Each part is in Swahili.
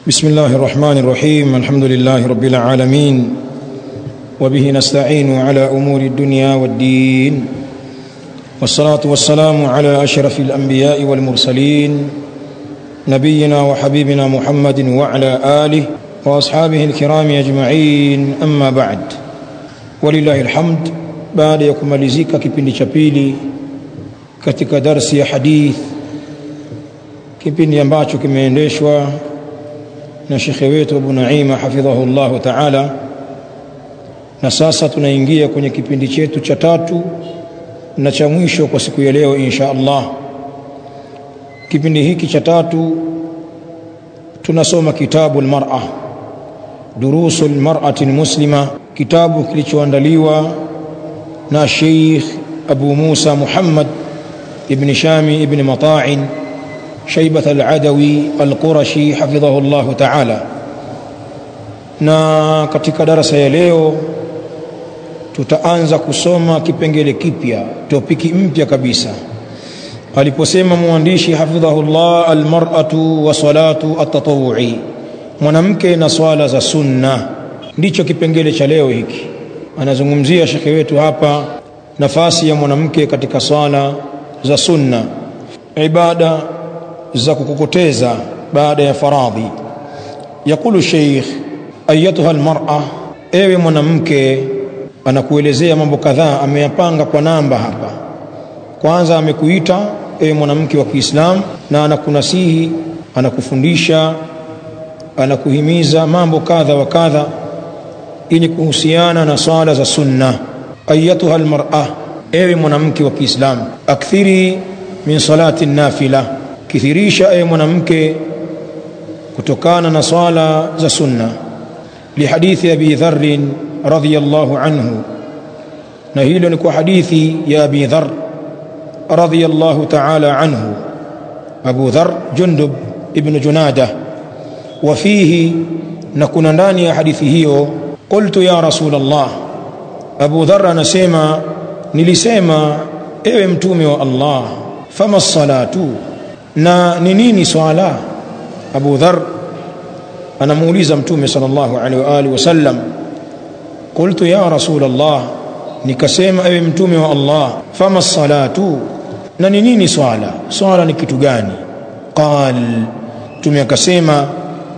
بسم الله الرحمن الرحيم الحمد لله رب العالمين وبه نستعين على امور الدنيا والدين والصلاه والسلام على اشرف الانبياء والمرسلين نبينا وحبيبنا محمد وعلى اله واصحابه الكرام اجمعين اما بعد ولله الحمد baada ya kumalizika kipindi cha pili katika darsi ya hadith kipindi ambacho kimeendeshwa na shekhe wetu Abu Naima hafidhahu llahu taala, na sasa tunaingia kwenye kipindi chetu cha tatu na cha mwisho kwa siku ya leo insha Allah. Kipindi hiki cha tatu tunasoma kitabu almar'a, durusu almar'ati almuslima, kitabu kilichoandaliwa na Sheikh Abu Musa Muhammad ibn Shami ibn Mata'in شيبة العدوي القرشي حفظه الله تعالى na katika darasa ya leo tutaanza kusoma kipengele kipya topiki mpya kabisa aliposema mwandishi hafidhahullah almar'atu wa salatu at-tatawwu'i mwanamke na swala za sunna ndicho kipengele cha leo hiki anazungumzia shekhe wetu hapa nafasi ya mwanamke katika swala za sunna ibada za kukokoteza baada ya faradhi yakulu sheikh ayatuha almar'a ewe mwanamke anakuelezea mambo kadhaa ameyapanga kwa namba hapa kwanza amekuita ewe mwanamke wa Kiislamu na anakunasihi anakufundisha anakuhimiza mambo kadha wa kadha ili kuhusiana na swala za sunna ayatuha almar'a ewe mwanamke wa Kiislamu akthiri min salati nafila kithirisha ewe mwanamke kutokana na swala za sunna lihadithi abi dharr radhiyallahu anhu na hilo ni kwa hadithi ya abi dharr radhiyallahu ta'ala anhu abu dharr jundub ibn junada wa fihi na kuna ndani ya hadithi hiyo qultu ya rasul allah abu dharr anasema nilisema ewe mtume wa allah fama salatu na ni nini swala Abu Dhar anamuuliza mtume sallallahu alaihi wa alihi wasallam qultu ya rasul Allah nikasema ewe mtume wa Allah fama salatu na ni nini swala swala ni kitu gani qal mtume akasema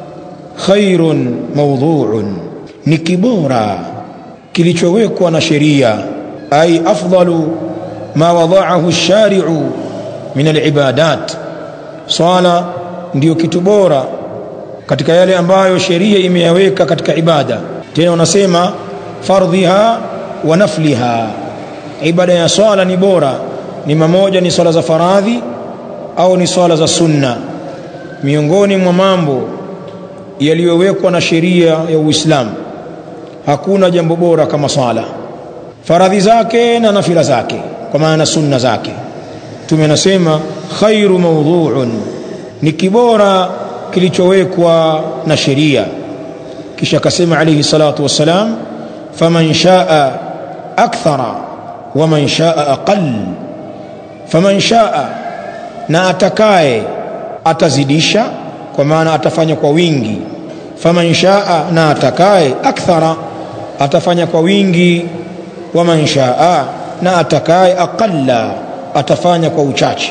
khairun mawdhu'un ni kibora kilichowekwa na sheria ay afdalu ma wada'ahu ash-shari'u min al-ibadat swala ndiyo kitu bora katika yale ambayo sheria imeyaweka katika ibada tena wanasema fardhiha wa nafliha ibada ya swala ni bora ni mamoja ni swala za faradhi au ni swala za sunna miongoni mwa mambo yaliyowekwa na sheria ya Uislamu hakuna jambo bora kama swala faradhi zake na nafila zake kwa maana sunna zake tumenasema khairu mawdhu'un ni kibora kilichowekwa na sheria kisha akasema alayhi salatu wassalam faman shaa akthara waman shaa aqall faman shaa na atakaye atazidisha kwa maana atafanya kwa wingi faman shaa na atakaye akthara atafanya kwa wingi waman shaa na atakaye aqalla atafanya kwa uchache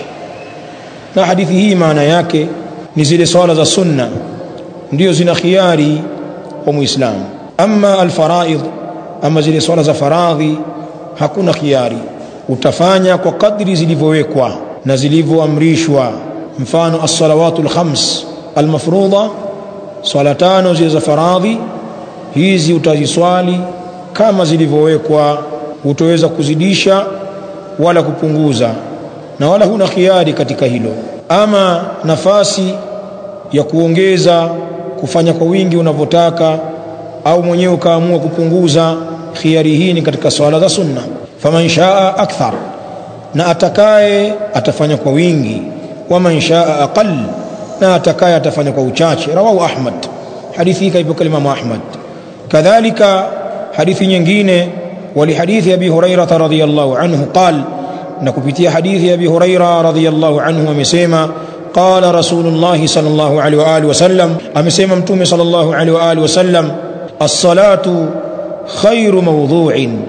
na hadithi hii maana yake ni zile swala za sunna ndio zina khiari kwa muislamu ama alfaraid ama zile swala za faradhi hakuna khiari utafanya kwa kadri zilivyowekwa na zilivyoamrishwa mfano as-salawatu al-khams al-mafruḍa swala tano zile za faradhi hizi utaziswali kama zilivyowekwa utaweza kuzidisha wala kupunguza na wala huna khiari katika hilo ama nafasi ya kuongeza kufanya kwa wingi unavyotaka au mwenyewe ukaamua kupunguza khiari hii ni katika swala za sunna faman shaa akthar na atakaye atafanya kwa wingi waman shaa aqall na atakaye atafanya kwa uchache rawahu ahmad hadithi hii kaipoka Imam Ahmad kadhalika hadithi nyingine ولحديث أبي هريرة رضي الله عنه قال na kupitia hadithi ya Abi Huraira radhiyallahu anhu amesema qala rasulullah sallallahu alaihi wa alihi wasallam amesema mtume sallallahu alaihi wa alihi wasallam as-salatu khairu mawdhu'in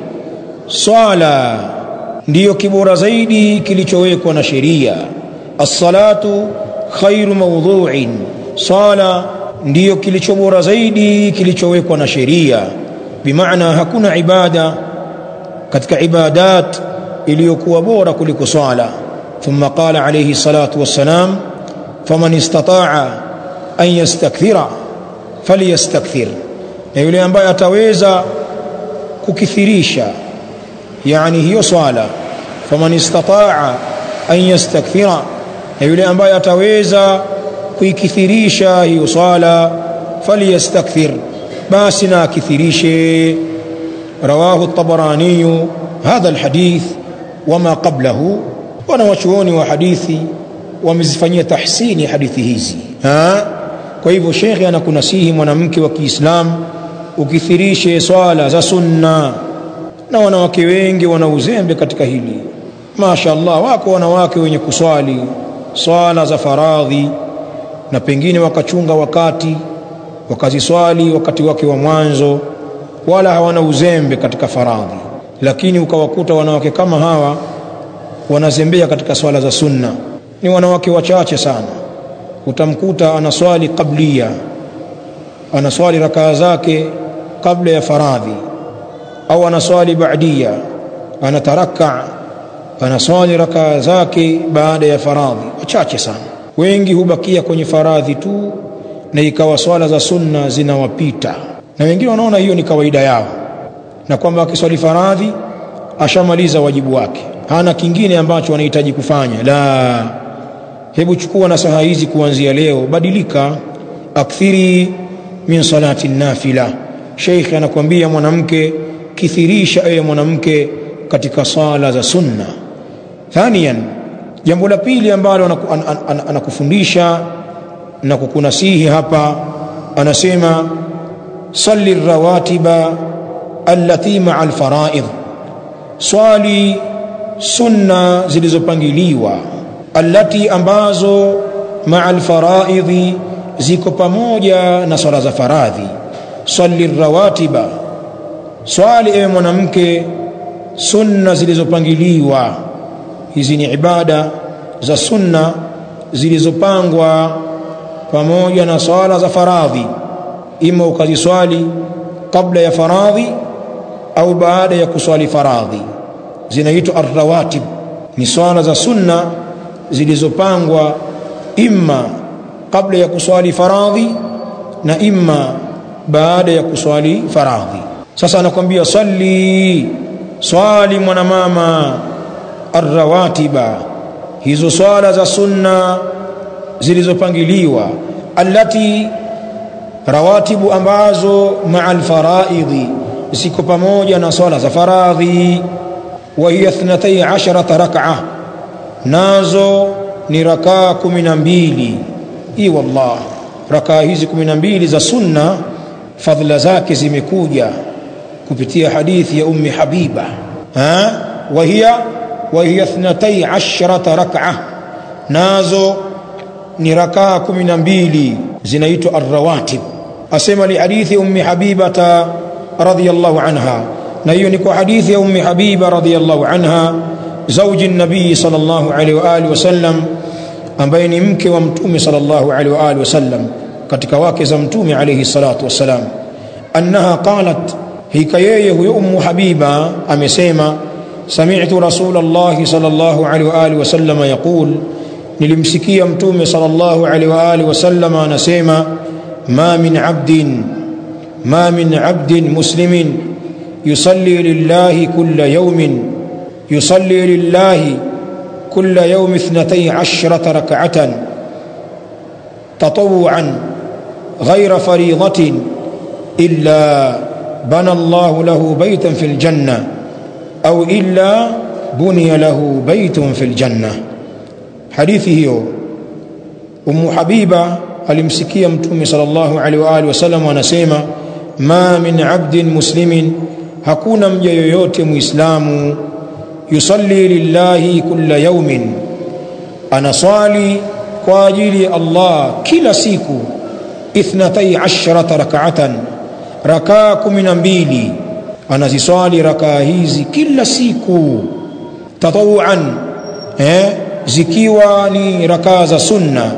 swala ndiyo kibora zaidi kilichowekwa na sheria as-salatu khairu mawdhu'in swala ndiyo kilichobora zaidi kilichowekwa na sheria bimaana hakuna ibada katika ibadat iliyokuwa bora kuliko swala thumma qala alayhi salatu wassalam faman istata'a an yastakthira falyastakthir na yule ambaye ataweza kukithirisha yani hiyo swala faman istata'a an yastakthira na yule ambaye ataweza kuikithirisha hiyo swala falyastakthir basi na akithirishe rawahu at-tabarani hadha alhadith wama qablahu wanawachuoni wa hadithi wamezifanyia tahsini hadithi hizi ha? kwa hivyo shekhe anakunasihi mwanamke wa Kiislamu ukithirishe swala za sunna na wanawake wengi wana uzembe katika hili Masha Allah wako wanawake wenye kuswali swala za faradhi na pengine wakachunga wakati wakaziswali wakati wake wa mwanzo wala hawana uzembe katika faradhi lakini ukawakuta wanawake kama hawa wanazembea katika swala za sunna ni wanawake wachache sana utamkuta anaswali qablia anaswali rakaa zake kabla ya faradhi au anaswali baadia anataraka anaswali rakaa zake baada ya faradhi wachache sana wengi hubakia kwenye faradhi tu na ikawa swala za sunna zinawapita na wengine wanaona hiyo ni kawaida yao na kwamba akiswali faradhi ashamaliza wajibu wake hana kingine ambacho anahitaji kufanya la hebu chukua nasaha hizi kuanzia leo badilika akthiri min salati nafila sheikh anakuambia mwanamke kithirisha ewe mwanamke katika sala za sunna thaniyan jambo la pili ambalo anakufundisha na kukunasihi hapa anasema salli rawatiba allati ma'a alfaraid swali sunna zilizopangiliwa allati ambazo ma'a alfaraidhi ziko pamoja na swala za faradhi salli rawatiba swali ewe mwanamke sunna zilizopangiliwa hizi ni ibada za sunna zilizopangwa pamoja na swala za faradhi ima ukaziswali kabla ya faradhi au baada ya kuswali faradhi zinaitwa arrawatib ni swala za sunna zilizopangwa imma kabla ya kuswali faradhi na imma baada ya kuswali faradhi sasa anakwambia salli swali mwanamama arrawatiba hizo swala za sunna zilizopangiliwa allati rawatibu ambazo maa alfaraidhi ziko pamoja na swala za faradhi wa hiya 12 rak'a nazo ni rakaa 12 hii wallah rakaa hizi 12 za sunna fadhila zake zimekuja kupitia hadithi ya ummi habiba ha wa hiya wa hiya 12 rak'a nazo ni rakaa 12 zinaitwa arrawatib asema li hadithi ummi habibata radhiyallahu anha na hiyo ni kwa hadithi ya ummi habiba radhiyallahu anha zauji nabii sallallahu alaihi wa alihi wasallam ambaye ni mke wa mtume sallallahu alaihi wa alihi wasallam katika wake za mtume alaihi salatu wassalam annaha qalat hika yeye huyo ummu habiba amesema sami'tu rasulullah sallallahu alaihi wa alihi wasallam yaqul nilimsikia mtume sallallahu alaihi wa alihi wasallam anasema ma min abdin ma min abdin muslimin yusalli lillahi kulla yawmin yusalli lillahi kulla yawm 12 rak'atan tatawuan غير فريضة إلا بنى الله له بيتا في الجنة أو إلا بني له بيت في الجنة hadithi hiyo Ummu Habiba alimsikia Mtume sallallahu alaihi wa alihi wasallam anasema ma min abdin muslimin hakuna mja yoyote muislamu yusalli lillahi kulla yawmin anaswali kwa ajili ya Allah kila siku ithnatai ashrata rakaatan rakaa kumi na mbili anaziswali rakaa hizi kila siku tatawuan eh, zikiwa ni rakaa za sunna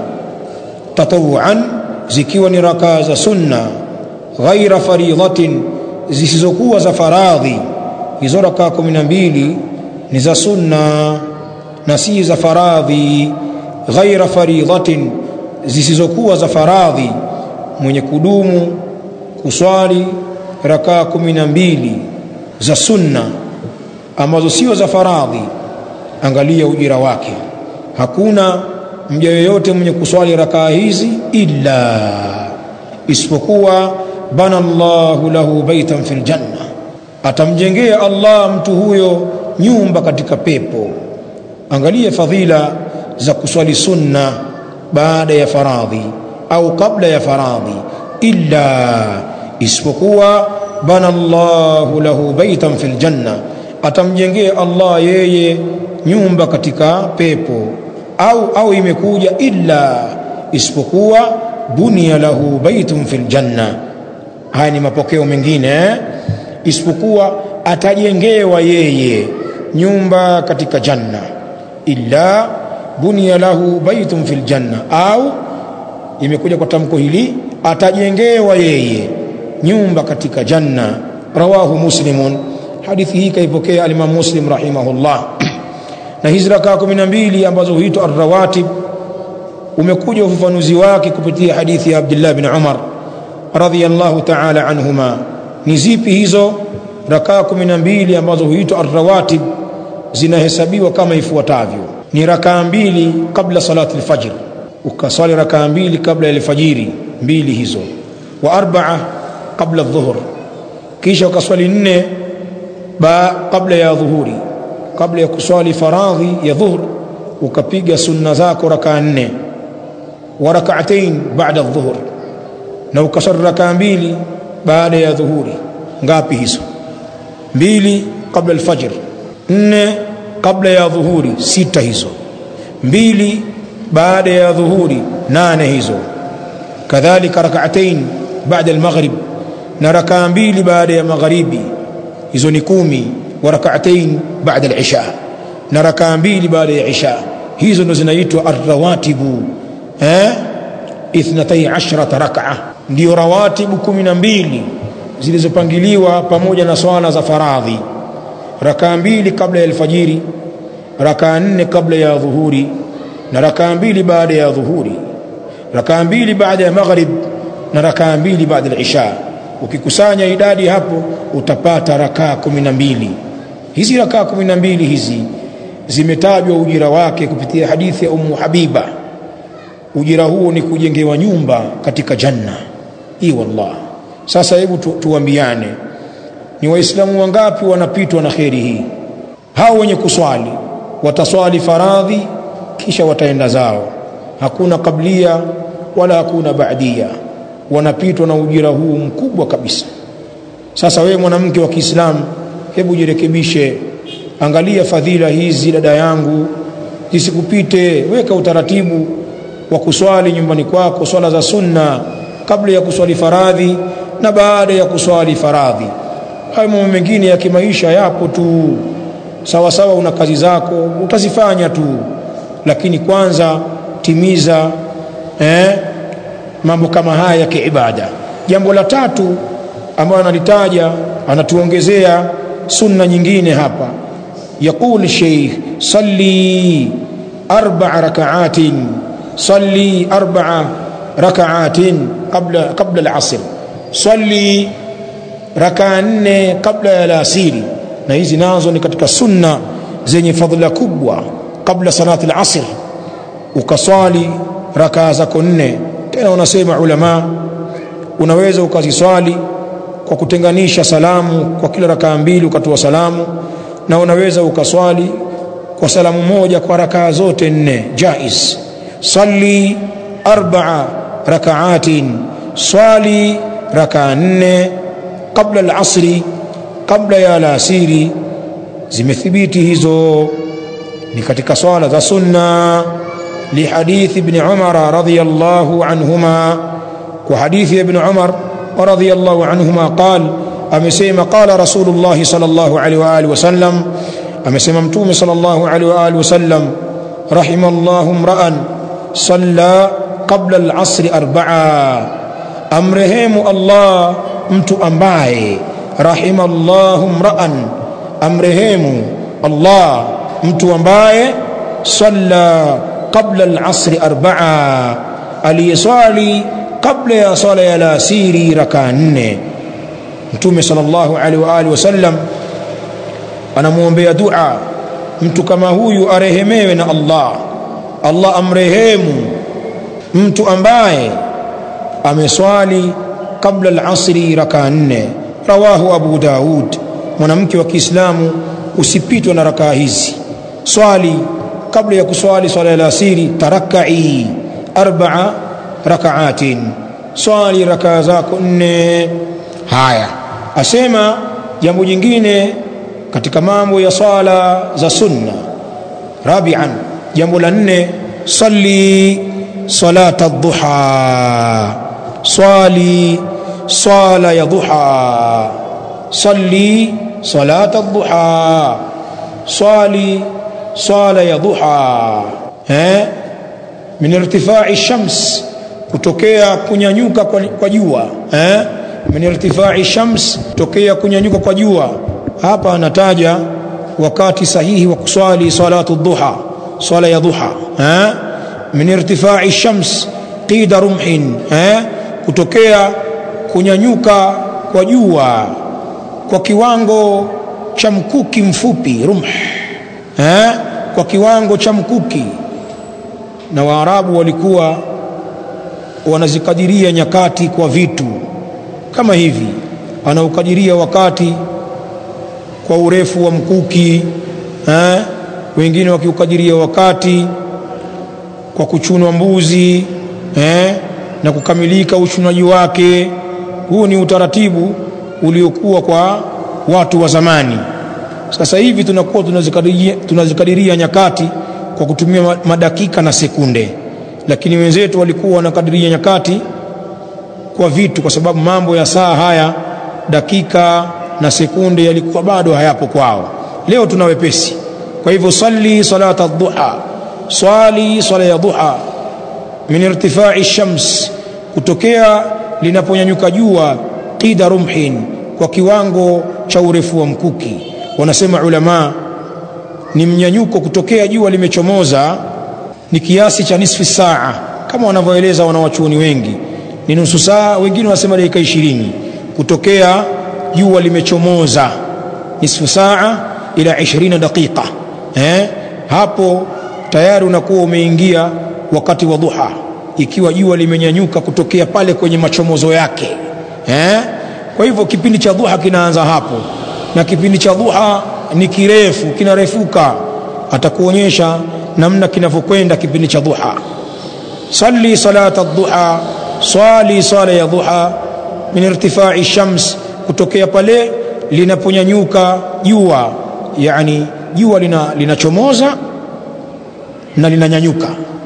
tatawuan zikiwa ni rakaa za sunna ghaira faridhatin zisizokuwa za faradhi hizo rakaa kumi na mbili ni za sunna na si za faradhi ghaira faridhatin zisizokuwa za faradhi mwenye kudumu kuswali rakaa kumi na mbili za sunna ambazo sio za faradhi angalia ujira wake hakuna mja yoyote mwenye kuswali rakaa hizi illa isipokuwa bana Allahu lahu baitan fil janna atamjengea Allah mtu huyo nyumba katika pepo angalia fadhila za kuswali sunna baada ya faradhi au kabla ya faradhi illa isipokuwa bana Allahu lahu baitan fil janna atamjengea Allah yeye nyumba katika pepo au au imekuja illa isipokuwa bunia lahu baitun fil janna haya ni mapokeo mengine eh? isipokuwa atajengewa yeye nyumba katika janna illa bunia lahu baitun fil janna au imekuja kwa tamko hili atajengewa yeye nyumba katika janna rawahu muslimun hadithi hii kaipokea alimam muslim rahimahullah na hizi rakaa kumi na mbili ambazo huitwa arrawatib umekuja ufafanuzi wake kupitia hadithi ya abdullah bin umar radhiyallahu ta'ala anhuma ni zipi hizo rakaa kumi na mbili ambazo huitwa arrawatib zinahesabiwa kama ifuatavyo ni rakaa mbili kabla salati alfajr ukaswali rakaa mbili kabla ya alfajiri mbili hizo wa arbaa kabla dhuhur kisha ukaswali nne ba kabla ya dhuhuri kabla ya kuswali faradhi ya dhuhur ukapiga sunna zako rakaa nne wa rak'atayn ba'da dhuhur na ukaswali rakaa mbili baada ya dhuhuri ngapi hizo mbili kabla alfajr nne kabla ya dhuhuri sita hizo mbili baada ya dhuhuri nane hizo kadhalika rak'atayn baada almaghrib na rakaa mbili baada ya magharibi hizo ni kumi wa rak'atayn baada al-isha na rakaa mbili baada ya isha hizo ndo zinaitwa arrawatibu eh ithnatay ashrata rak'a ndio rawatibu kumi na mbili zilizopangiliwa pamoja na swala za faradhi rakaa mbili kabla ya alfajiri rakaa nne kabla ya dhuhuri na rakaa mbili baada ya dhuhuri rakaa mbili baada ya maghrib na rakaa mbili baada ya isha ukikusanya idadi hapo utapata rakaa kumi na mbili hizi rakaa kumi na mbili hizi zimetajwa ujira wake kupitia hadithi ya Ummu Habiba ujira huo ni kujengewa nyumba katika janna hii wallah sasa hebu tu, tuambiane ni waislamu wangapi wanapitwa na kheri hii hao wenye kuswali wataswali faradhi kisha wataenda zao hakuna kablia wala hakuna baadia wanapitwa na ujira huu mkubwa kabisa sasa wewe mwanamke wa Kiislamu hebu jirekebishe angalia fadhila hizi dada yangu zisikupite weka utaratibu wa kuswali nyumbani kwako swala za sunna kabla ya kuswali faradhi na baada ya kuswali faradhi hayo mambo mengine ya kimaisha yapo tu sawa sawa una kazi zako utazifanya tu lakini kwanza timiza eh, mambo kama haya ya kiibada jambo la tatu ambayo analitaja anatuongezea sunna nyingine hapa يقول الشيخ صلي أربع ركعات صلي أربع ركعات قبل قبل العصر صلي ركعة nne kabla ya alasiri na hizi nazo ni katika sunna zenye fadhila kubwa kabla salati al-asr ukaswali rakaa zako nne tena wanasema ulama unaweza ukaziswali kwa kutenganisha salamu kwa kila rakaa mbili ukatoa salamu na unaweza ukaswali kwa salamu moja kwa rakaa zote nne jaiz salli arba'a rakaatin swali rakaa nne kabla al-asri kabla ya alasiri zimethibiti hizo ni katika swala za sunna لحديث ابن عمر رضي الله عنهما وحديث ابن عمر رضي الله عنهما قال أمسيما قال رسول الله صلى الله عليه وآله وسلم أمسيما متوم صلى الله عليه وآله وسلم رحم الله امرأ صلى قبل العصر أربعة أمرهم الله mtu ambaye rahimallahu mra'an amrehemu Allah mtu ambaye salla qabla al-asri arba'a aliyeswali kabla ya sala ya alasiri raka nne mtume sallallahu alaihi wa alihi wasallam anamwombea dua mtu kama huyu arehemewe na Allah Allah amrehemu mtu ambaye ameswali kabla al-asri raka nne rawahu abu daud mwanamke wa kiislamu usipitwe na rakaa hizi swali kabla ya kuswali swala ya asiri tarakai arbaa rakaatin swali rakaa zako nne haya asema jambo jingine katika mambo ya swala za sunna rabian jambo la nne salli salata dhuha swali swala ya dhuha salli salata dhuha swali swala ya dhuha eh min irtifai shams kutokea kunyanyuka kwa, kwa jua eh min irtifai shams kutokea kunyanyuka kwa jua hapa anataja wakati sahihi wa kuswali salatu dhuha swala ya dhuha eh min irtifai shams qida rumhin eh kutokea kunyanyuka kwa jua kwa kiwango cha mkuki mfupi rumh eh kwa kiwango cha mkuki na waarabu walikuwa wanazikadiria nyakati kwa vitu kama hivi anaukadiria wakati kwa urefu wa mkuki eh wengine wakiukadiria wakati kwa kuchunwa mbuzi eh na kukamilika uchunaji wake huu ni utaratibu uliokuwa kwa watu wa zamani sasa hivi tunakuwa tunazikadiria, tunazikadiria nyakati kwa kutumia madakika na sekunde lakini wenzetu walikuwa wanakadiria nyakati kwa vitu kwa sababu mambo ya saa haya dakika na sekunde yalikuwa bado hayapo kwao leo tuna wepesi kwa hivyo salli salata dhuha swali swala ya dhuha min irtifai shams kutokea linaponyanyuka jua qida rumhin kwa kiwango cha urefu wa mkuki wanasema ulama ni mnyanyuko kutokea jua limechomoza ni kiasi cha nisfi saa kama wanavyoeleza wanawachuoni wengi ni nusu saa wengine wanasema dakika ishirini kutokea jua limechomoza nisfu saa ila 20 daqiqa eh hapo tayari unakuwa umeingia wakati wa dhuha ikiwa jua limenyanyuka kutokea pale kwenye machomozo yake eh kwa hivyo kipindi cha dhuha kinaanza hapo na kipindi cha dhuha ni kirefu kinarefuka atakuonyesha namna kinavyokwenda kipindi cha dhuha salli salata dhuha swali sala ya dhuha min irtifai shams kutokea pale linaponyanyuka jua yani jua linachomoza lina na linanyanyuka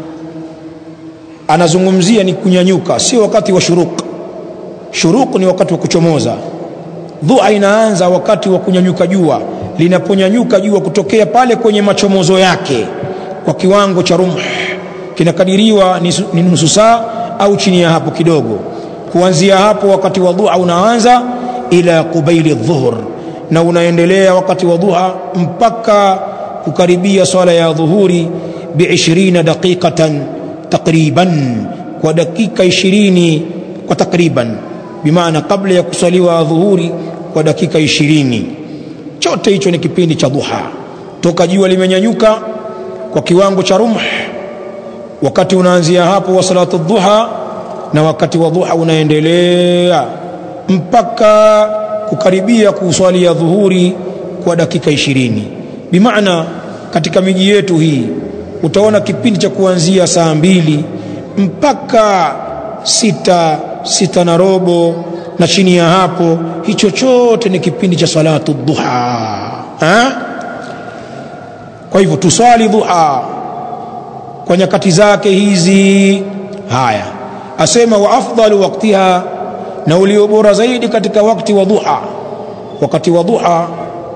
anazungumzia ni kunyanyuka sio wakati wa shuruq shuruq ni wakati wa kuchomoza dhuha inaanza wakati wa kunyanyuka jua linaponyanyuka jua kutokea pale kwenye machomozo yake kwa kiwango cha rumh kinakadiriwa ni nusu saa au chini ya hapo kidogo kuanzia hapo wakati wa dhuha unaanza ila qubaili dhuhur na unaendelea wakati wa dhuha mpaka kukaribia swala ya dhuhuri bi 20 daqiqatan takriban kwa dakika 20 kwa takriban bimaana kabla ya kuswaliwa dhuhuri kwa dakika 20 chote hicho ni kipindi cha dhuha toka jua limenyanyuka kwa kiwango cha rumh wakati unaanzia hapo wa salatu dhuha na wakati wa dhuha unaendelea mpaka kukaribia kuswalia dhuhuri kwa dakika ishirini bimaana katika miji yetu hii utaona kipindi cha kuanzia saa mbili mpaka sita sita na robo na chini ya hapo hicho chote ni kipindi cha salatu dhuha ha? kwa hivyo tuswali dhuha kwa nyakati zake hizi haya asema wa afdalu waktiha na ulio bora zaidi katika wakati wa duha wakati wa duha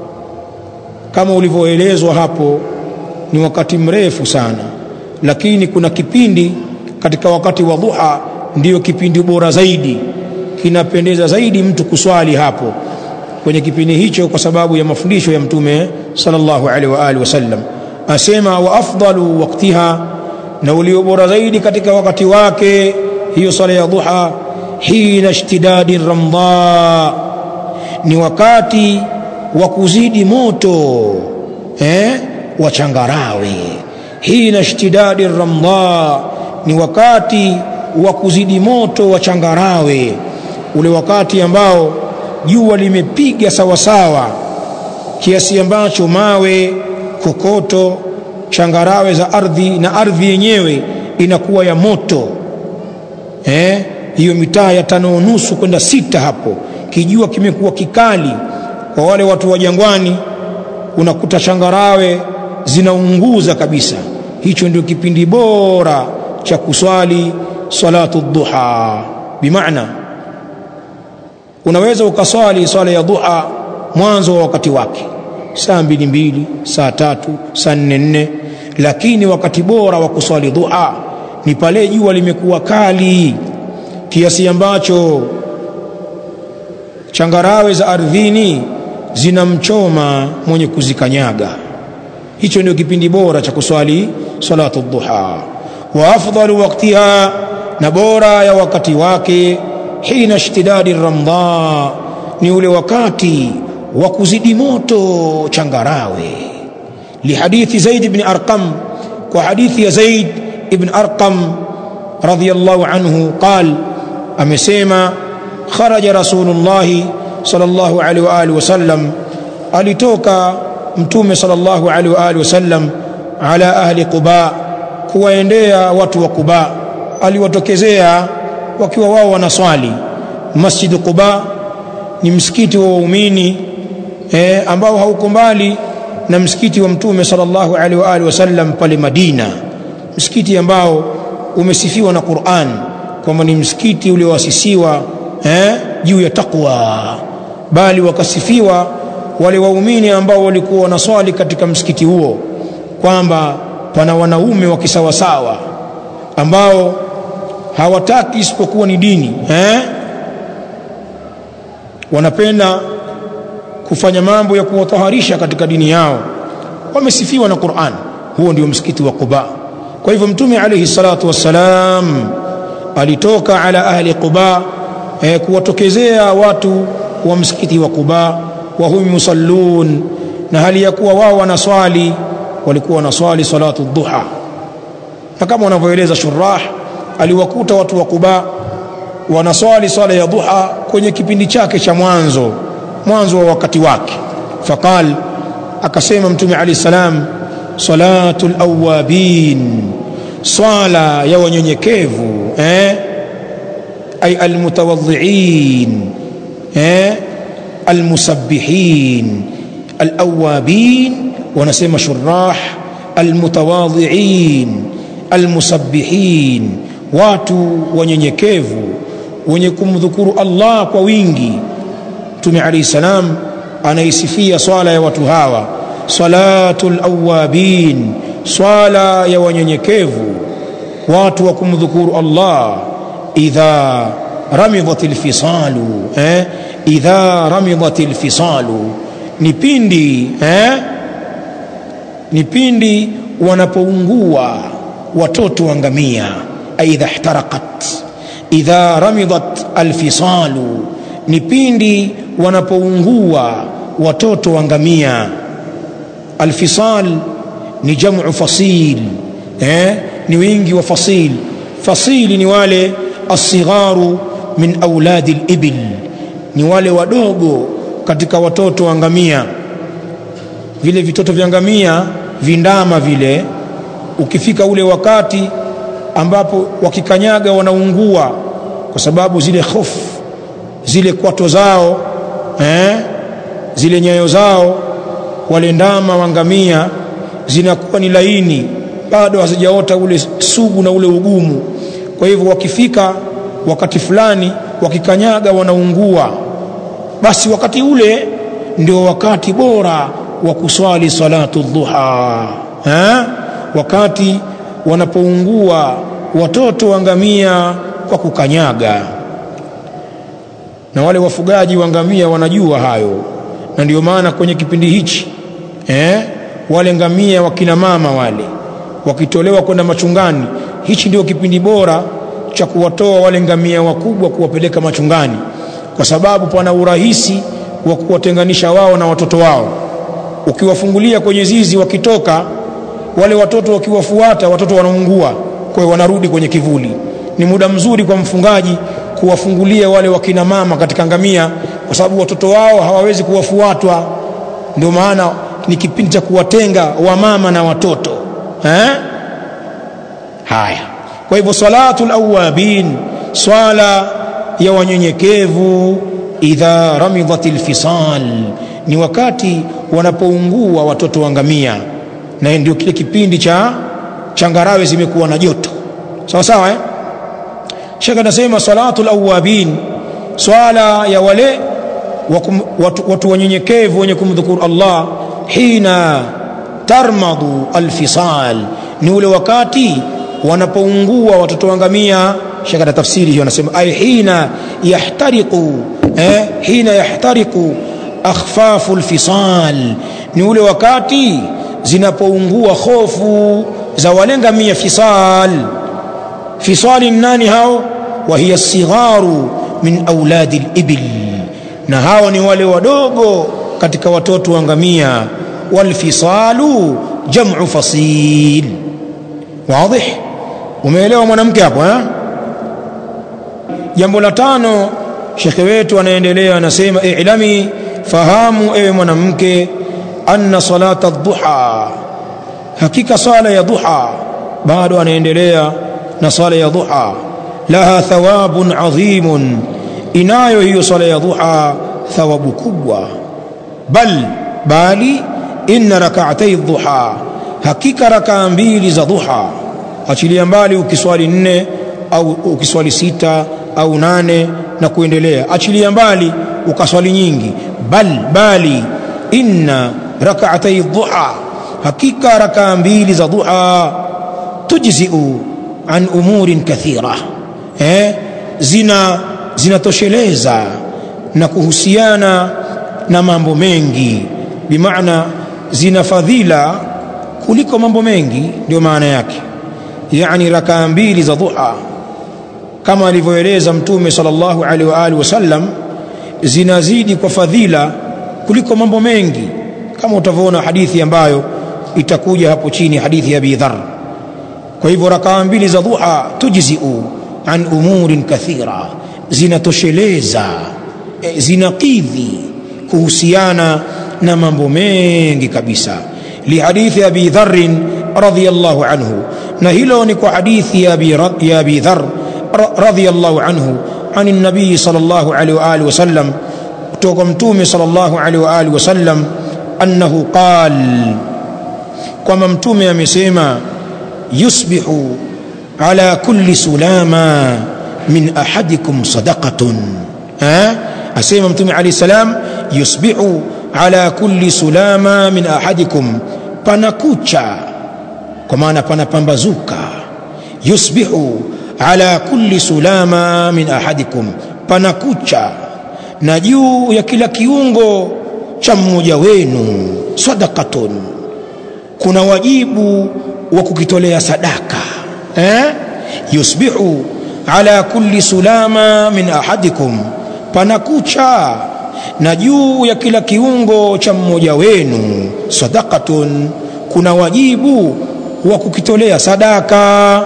kama ulivyoelezwa hapo ni wakati mrefu sana lakini kuna kipindi katika wakati wa duha ndiyo kipindi bora zaidi kinapendeza zaidi mtu kuswali hapo kwenye kipindi hicho kwa sababu ya mafundisho ya mtume sallallahu alaihi wa alihi wasallam asema wa afdalu waktiha na ulio bora zaidi katika wakati wake hiyo sala ya duha hina ishtidadi ramdha ni wakati wa kuzidi moto eh, wa changarawe hina ishtidadi ramdha ni wakati wa kuzidi moto wa changarawe ule wakati ambao jua limepiga sawasawa kiasi ambacho mawe kokoto changarawe za ardhi na ardhi yenyewe inakuwa ya moto eh, hiyo mitaa ya tano nusu kwenda sita hapo kijua kimekuwa kikali kwa wale watu wa jangwani unakuta changarawe zinaunguza kabisa hicho ndio kipindi bora cha kuswali salatu duha bimaana unaweza ukaswali swala ya duha mwanzo wa wakati wake saa mbili mbili saa tatu saa nne nne lakini wakati bora wa kuswali duha ni pale jua limekuwa kali kiasi ambacho changarawe za ardhini zinamchoma mwenye kuzikanyaga hicho ndio kipindi bora cha kuswali salatu duha wa afdalu waktiha na bora ya wakati wake hina ishtidadi ramdha ni ule wakati wa kuzidi moto changarawe lihadithi zaid ibn arqam kwa hadithi ya zaid ibn arqam radiyallahu anhu qal amesema kharaja rasulullahi sallallahu alaihi wa alihi wasallam alitoka mtume sallallahu alaihi wa alihi wasallam ala ahli quba kuwaendea watu wa quba aliwatokezea wakiwa wao wanaswali masjid quba ni msikiti wa waumini eh, ambao hauko mbali na msikiti wa mtume sallallahu alaihi wa alihi wasallam pale Madina msikiti ambao umesifiwa na Qur'an kwamba ni msikiti ulioasisiwa eh, juu ya taqwa bali wakasifiwa wale waumini ambao walikuwa wanaswali katika msikiti huo kwamba pana wanaume wa kisawasawa ambao hawataki isipokuwa ni dini eh? wanapenda kufanya mambo ya kuwataharisha katika dini yao wamesifiwa na Qur'an huo ndio msikiti wa Quba kwa hivyo mtume alayhi salatu wassalam alitoka ala ahli Quba eh, kuwatokezea watu wa msikiti wa Quba wa hum musallun na hali ya kuwa wao wanaswali walikuwa wanaswali salatu dhuha na kama wanavyoeleza shurah aliwakuta watu wa Quba wanaswali swala ya dhuha kwenye kipindi chake cha mwanzo mwanzo wa wakati wake faqal akasema mtume alayhi salam salatul awabin swala ya wanyenyekevu eh ay almutawadhiin eh almusabbihin alawabin wanasema shurah almutawadhiin almusabbihin watu wanyenyekevu wenye kumdhukuru Allah kwa wingi Mtume alayhi salam anaisifia swala ya watu hawa salatul awabin swala ya wanyenyekevu watu wa kumdhukuru Allah idha ramidhatil fisalu eh idha ramidhatil fisalu ni pindi eh ni pindi wanapoungua watoto wa ngamia aidha ihtaraqat idha ramidat alfisalu ni pindi wanapoungua watoto wa ngamia alfisal ni jamu fasil eh? ni wingi wa fasil fasili ni wale asigharu min auladi libil ni wale wadogo katika watoto wa ngamia vile vitoto vya ngamia vindama vile ukifika ule wakati ambapo wakikanyaga wanaungua kwa sababu zile hofu zile kwato zao eh, zile nyayo zao wale ndama wangamia zinakuwa ni laini bado hazijaota ule sugu na ule ugumu kwa hivyo wakifika wakati fulani wakikanyaga wanaungua basi wakati ule ndio wakati bora wa kuswali salatu dhuha ha? wakati wanapoungua watoto wa ngamia kwa kukanyaga na wale wafugaji wa ngamia wanajua hayo na ndio maana kwenye kipindi hichi eh, wale ngamia wakina mama wale wakitolewa kwenda machungani hichi ndio kipindi bora cha kuwatoa wale ngamia wakubwa kuwapeleka machungani kwa sababu pana urahisi wa kuwatenganisha wao na watoto wao ukiwafungulia kwenye zizi wakitoka wale watoto wakiwafuata watoto wanaungua kwa hiyo wanarudi kwenye kivuli ni muda mzuri kwa mfungaji kuwafungulia wale wakina mama katika ngamia kwa sababu watoto wao hawawezi kuwafuatwa ndio maana ni kipindi cha kuwatenga wamama na watoto eh? haya kwa hivyo salatul awabin swala ya wanyenyekevu idha ramidhatil fisal ni wakati wanapoungua watoto wa ngamia na ndio kile kipindi cha changarawe zimekuwa na joto sawa sawa eh? shekh anasema salatul awabin swala ya wale wakum, watu, watu wanyenyekevu wenye kumdhukuru Allah hina tarmadu alfisal ni ule wakati wanapoungua watoto wa ngamia shekh ana tafsiri hiyo anasema ay hina yahtariqu eh, hina yahtariqu akhfafu alfisal ni ule wakati zinapoungua hofu za wale ngamia fisal fisali nani hao wa hiya sigharu min auladi libil na hao ni wale wadogo katika watoto wa ngamia walfisalu jamu fasil wadih umeelewa mwanamke hapo eh? jambo la tano shekhe wetu anaendelea anasema ilami fahamu ewe mwanamke anna salata dhuha hakika sala ya dhuha bado anaendelea na sala ya dhuha laha thawabun adhimun inayo hiyo sala ya dhuha thawabu kubwa bal bali inna rak'atay dhuha hakika rakaa mbili za dhuha achilia mbali ukiswali nne au ukiswali sita au nane na kuendelea achilia mbali ukaswali nyingi bal bali inna rak'atay dhuha hakika rakaa mbili za dhuha tujziu an umurin kathira eh, zina zinatosheleza na kuhusiana na mambo mengi bimaana zina fadhila kuliko mambo mengi ndio maana yake yani rakaa mbili za dhuha kama alivyoeleza mtume sallallahu alaihi wa alihi wasallam zinazidi kwa fadhila kuliko mambo mengi kama utavyoona hadithi ambayo itakuja hapo chini hadithi ya Abi Dharr kwa hivyo rakaa mbili za dhuha tujziu an umurin kathira zinatosheleza e, zinakidhi kuhusiana na mambo mengi kabisa lihadithi abi dharrin radhiyallahu anhu na hilo ni kwa hadithi ya abi, ya abi dhar radhiyallahu anhu عن النبي صلى الله عليه وآله وسلم kutoka mtume sallallahu alaihi wa alihi wasallam annahu qal kwamba mtume amesema yusbihu ala kulli sulama min ahadikum sadaqatun ha asema mtume alayhi salam yusbihu ala kulli sulama min ahadikum panakucha kwa maana panapambazuka yusbihu ala kulli sulama min ahadikum panakucha na juu ya kila kiungo cha mmoja wenu sadaqatun kuna wajibu wa kukitolea sadaka eh? yusbihu ala kulli sulama min ahadikum panakucha na juu ya kila kiungo cha mmoja wenu sadaqatun kuna wajibu wa kukitolea sadaka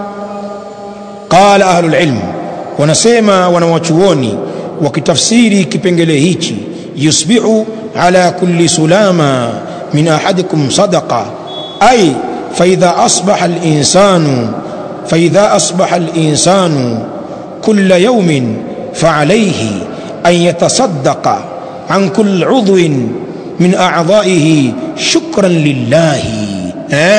qala ahlul ilm wanasema wanawachuoni wakitafsiri kipengele hichi yusbihu ala kulli sulama min ahadikum sadaqa ay faidha asbaha al-insanu faidha asbaha al-insanu kulla yawmin فعليه أن يتصدق عن كل عضو من أعضائه شكرا لله أه؟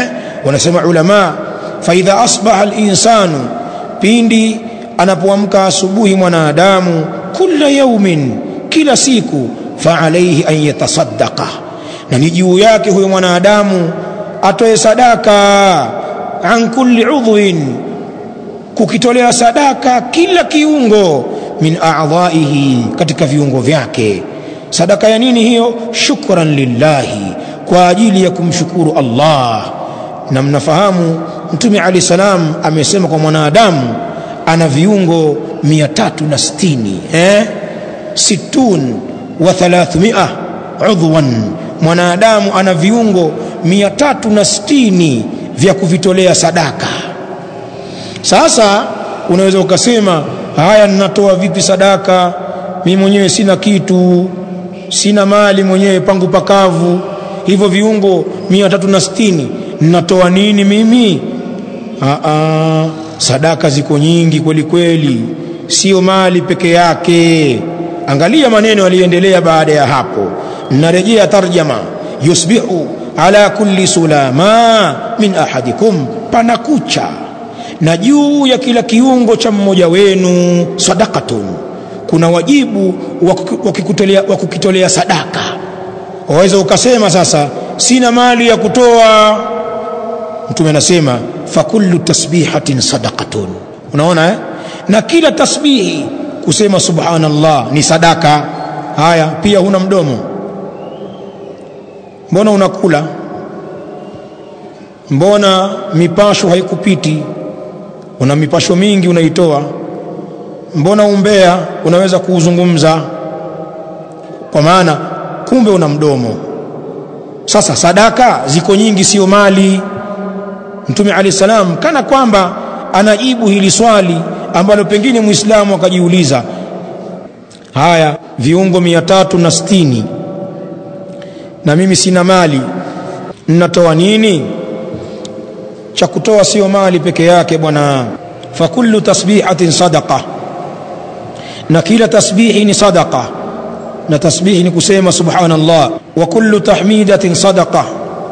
wanasema ulama faidha asbaha alinsanu pindi anapoamka asubuhi mwanadamu kula yaumin kila siku faalaihi an yatasaddaqa na ni juu yake huyo mwanadamu atoe sadaka an kulli udhwin kukitolea sadaka kila kiungo min a'dha'ihi katika viungo vyake sadaka ya nini hiyo shukran lillahi kwa ajili ya kumshukuru Allah na mnafahamu mtume ali salam amesema kwa mwanadamu ana viungo 360 eh situn wa 300 udhwan mwanadamu ana viungo 360 vya kuvitolea sadaka sasa unaweza ukasema haya ninatoa vipi sadaka mimi mwenyewe sina kitu sina mali mwenyewe pangu pakavu hivyo viungo 360 ninatoa nini mimi Aa, sadaka ziko nyingi kweli kweli sio mali peke yake angalia maneno yaliyoendelea baada ya hapo narejea tarjama yusbihu ala kulli sulama min ahadikum panakucha na juu ya kila kiungo cha mmoja wenu sadakatun kuna wajibu wa kukitolea sadaka waweza ukasema sasa sina mali ya kutoa mtume anasema fakullu tasbihatin sadaqatun unaona eh? na kila tasbihi kusema subhanallah ni sadaka haya pia huna mdomo mbona unakula mbona mipasho haikupiti una mipasho mingi unaitoa mbona umbea unaweza kuuzungumza kwa maana kumbe una mdomo sasa sadaka ziko nyingi sio mali mtume alayhi salam kana kwamba anajibu hili swali ambalo pengine muislamu akajiuliza haya viungo mia tatu na sitini na mimi sina mali ninatoa nini cha kutoa sio mali peke yake bwana fakullu tasbihatin sadaqa na kila tasbihi ni sadaqa na tasbihi ni kusema subhanallah wa kullu tahmidatin sadaqa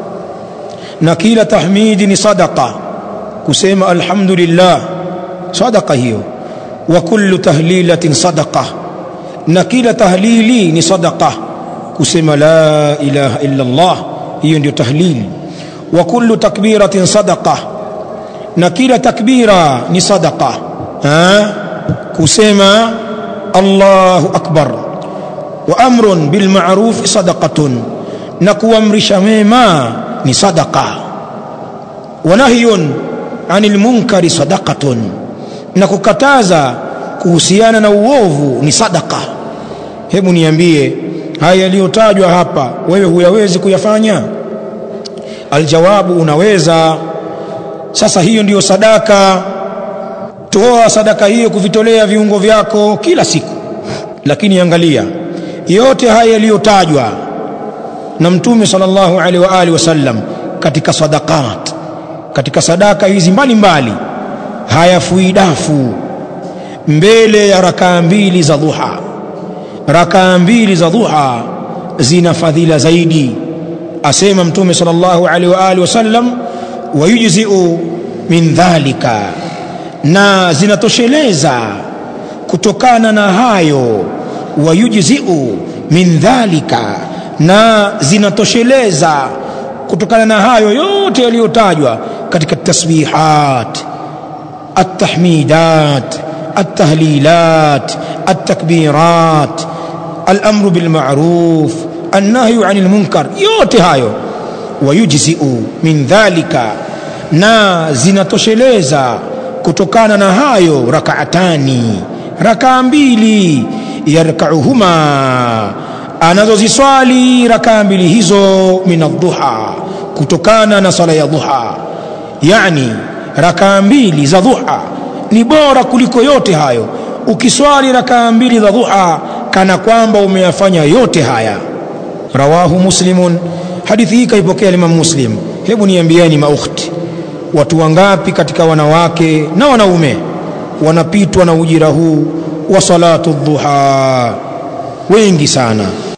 na kila tahmidi ni sadaqa kusema alhamdulillah sadaqa hiyo wa kullu tahlilatin sadaqa na kila tahlili ni sadaqa kusema la ilaha illa Allah hiyo ndio tahlili wa kullu takbiratin sadaqa na kila takbira ni sadaqa ha kusema Allahu akbar wa amrun bil ma'ruf sadaqatun na kuamrisha mema ni sadaqa wa nahyun anil munkari sadaqatun na kukataza kuhusiana na uovu ni sadaqa hebu niambie haya yaliyotajwa hapa wewe huyawezi kuyafanya aljawabu unaweza sasa hiyo ndiyo sadaka toa sadaka hiyo kuvitolea viungo vyako kila siku lakini angalia yote haya yaliyotajwa na mtume sallallahu alaihi wa alihi wasallam katika sadaqat katika sadaka hizi mbalimbali hayafui dafu mbele ya rakaa mbili za dhuha rakaa mbili za dhuha zina fadhila zaidi asema mtume sallallahu alaihi wa alihi wasallam wayujziu min dhalika na zinatosheleza kutokana na hayo wayujziu min dhalika na zinatosheleza kutokana na hayo yote yaliyotajwa katika tasbihat التحميدات التهليلات التكبيرات الامر بالمعروف النهي عن المنكر yote hayo wayujziu min dhalika na zinatosheleza kutokana na hayo rakaatani rakaa mbili yarkauhuma anazoziswali rakaa mbili hizo min adduha kutokana na sala ya dhuha yani rakaa mbili za dhuha ni bora kuliko yote hayo ukiswali rakaa mbili za dhuha kana kwamba umeyafanya yote haya rawahu muslimun hadithi hii kaipokea Imam Muslim hebu niambieni maukhti watu wangapi katika wanawake na wanaume wanapitwa na ujira huu wa salatu dhuha wengi sana